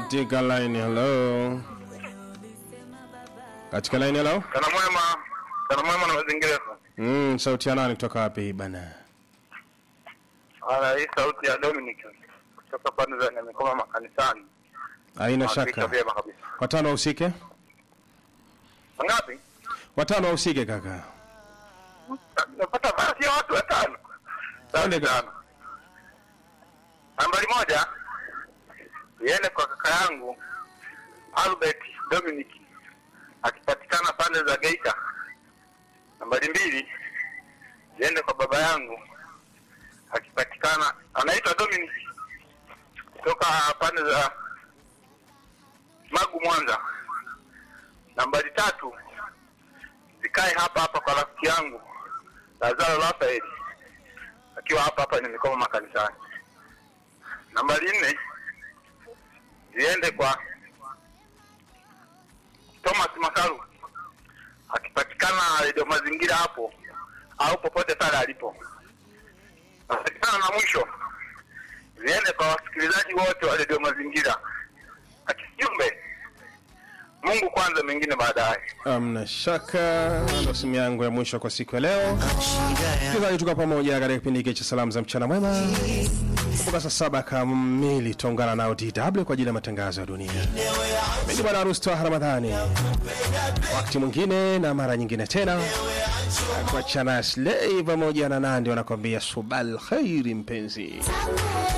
katika line hello katika line hello Kana mwema, kana mwema na mazingira. mm, sauti ya nani kutoka wapi bana Ana hii sauti ya Dominic kutoka pande za Nyamikoma makanisani. haina Hakika shaka vyema kabisa. watano wahusike Ngapi? watano wahusike kaka Napata basi ya watu watano. Twende Asante sana. Nambari moja iende kwa kaka yangu Albert Dominic akipatikana pande za Geita. Nambari mbili iende kwa baba yangu akipatikana anaitwa Dominic kutoka pande za Magu Mwanza. Nambari tatu zikae hapa hapa kwa rafiki yangu Lazaro Rafaeli akiwa hapa hapa nimekoma makanisani. Nambari nne ziende kwa Thomas Makaru akipatikana redio mazingira hapo au popote pale alipo. Napatikana na mwisho ziende kwa wasikilizaji wote wa redio mazingira. Akijumbe Mungu kwanza, mengine baadaye. amna shaka ndo simu yangu ya mwisho kwa siku ya leo msikilizaji tuka pamoja katika kipindi hiki cha salamu za mchana mwema kumbuka saa saba kamili tutaungana nao dw kwa ajili ya matangazo ya dunia mimi ni bwana rusto ramadhani wakati mwingine na mara nyingine tena kuachana slei pamoja na nandi wanakwambia subal khairi mpenzi